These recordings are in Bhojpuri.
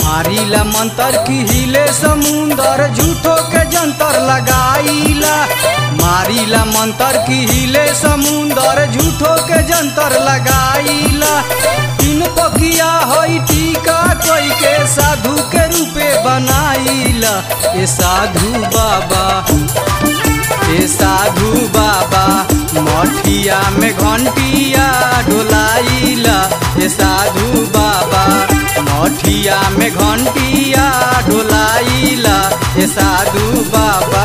मारिला मंतर की हिले समुंदर झूठो के जंतर लगाईला मारिला मंतर की हिले समुंदर झूठो के जंतर लगाईला तीन पकिया होई टीका कोई के साधु के रूपे बनाईला ए साधु बाबा ए साधु बाबा मठिया में घंटिया डोलाइला ए साधु बाबा मठिया में घंटिया डोलाइला ए साधु बाबा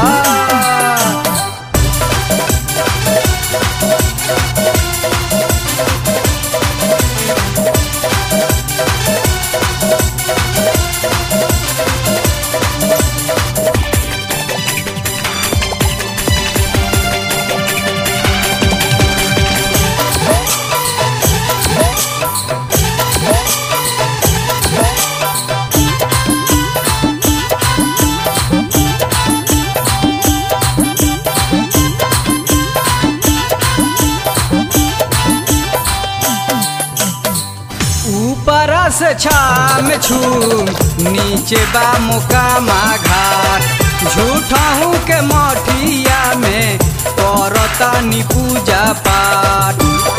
ऊपरा से छाम छूम नीचे बा मुकामा घाट झूठाऊ के मठिया में करतानी पूजा पाठ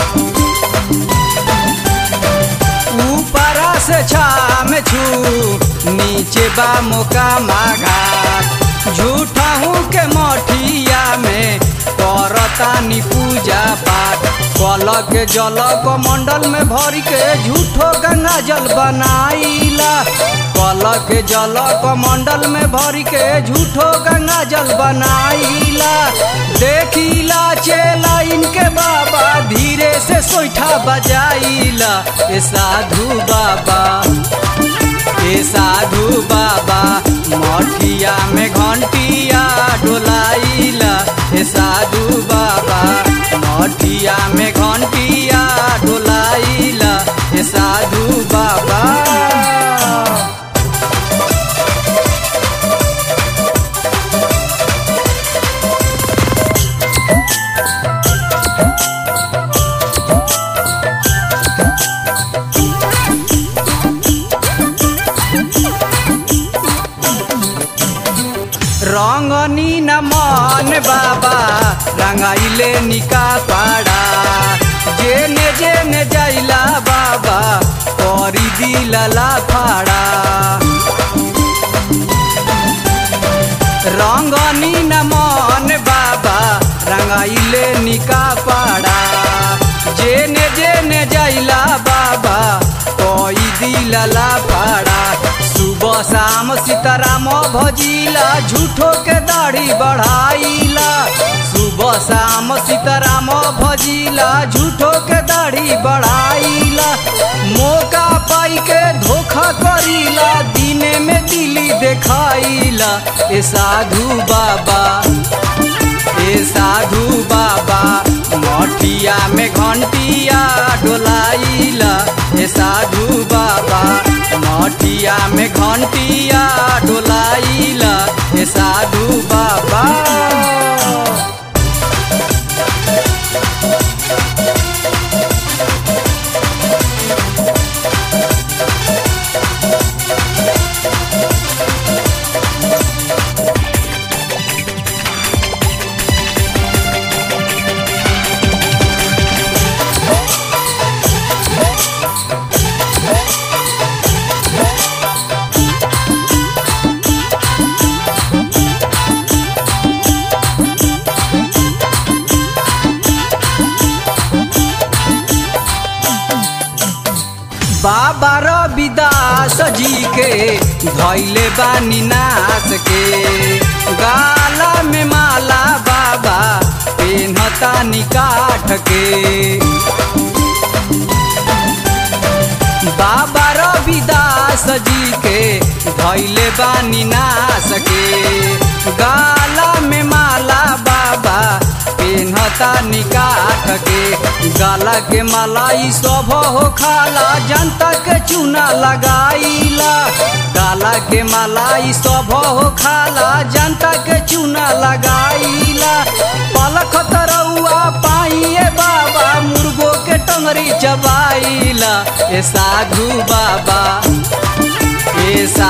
ऊपरा से छाम छू नीचे बा मुकामा घाट झूठाऊ के मठिया में करतानी पूजा पाठ कल के जल मंडल में भर के झूठो गंगा जल बनाईला कल के जल मंडल में भर के झूठो गंगा जल बनाईला देखिला चेला इनके बाबा धीरे से सोईठा बजाइला ए साधु बाबा ए साधु बाबा मठिया में घंटिया डोलाइला ए साधु बाबा मठिया में घंटिया डोलाइला ए साधु बाबा रंगनी न मन बाबा रंगाइले निका पाड़ा जेने जेने जाइला बाबा करी दिलला फाड़ा रंगनी न मन बाबा रंगाइले निका पाड़ा जेने जेने जाइला बाबा कोई दिलला पाड़ा सुबह शाम सीताराम भजिला झूठो के दाढ़ी बढ़ाइला सुबह शाम सीताराम भजिला झूठो के दाढ़ी बढ़ाइला मौका पाई के धोखा करीला दिने में दिली देखाइला ए साधु बाबा ए साधु बाबा मठिया में घंटिया डोलाइला ए साधु बाबा मठिया में घंटिया डोलाइला ए साधु बाबा बाबा रविदास जी के धैले बानी नास के गाला में माला बाबा पेन्हता निकाठ के बाबा रविदास जी के धैले बानी नास के गाला में माला बाबा पेन्हता निकाठ के गाला के मलाई सब हो खाला जनता के चूना लगाईला गाला के मलाई सब हो खाला जनता के चूना लगाईला पलख तरौआ पाइए बाबा मुर्गो के टंगरी चबाइला ए साधु बाबा ए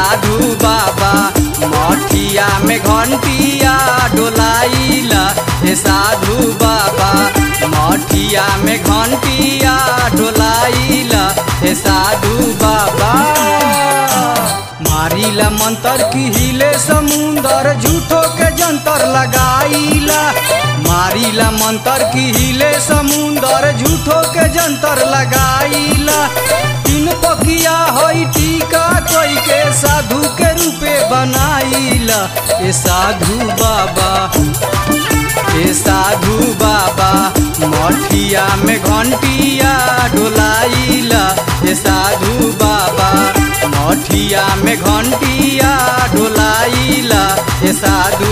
हे साधु बाबा मठिया में घंटिया डोलाइला हे साधु बाबा मारिला मंतर की हिले समुंदर झूठो के जंतर लगाइला मारिला मंतर की हिले समुंदर झूठो के जंतर लगाइला तीन पकिया होई टीका कोई के साधु के रूपे बनाइला ए साधु बाबा ए साधु बाबा मठिया में घंटिया डोलाइला ए साधु बाबा मठिया में घंटिया डोलाइला ए साधु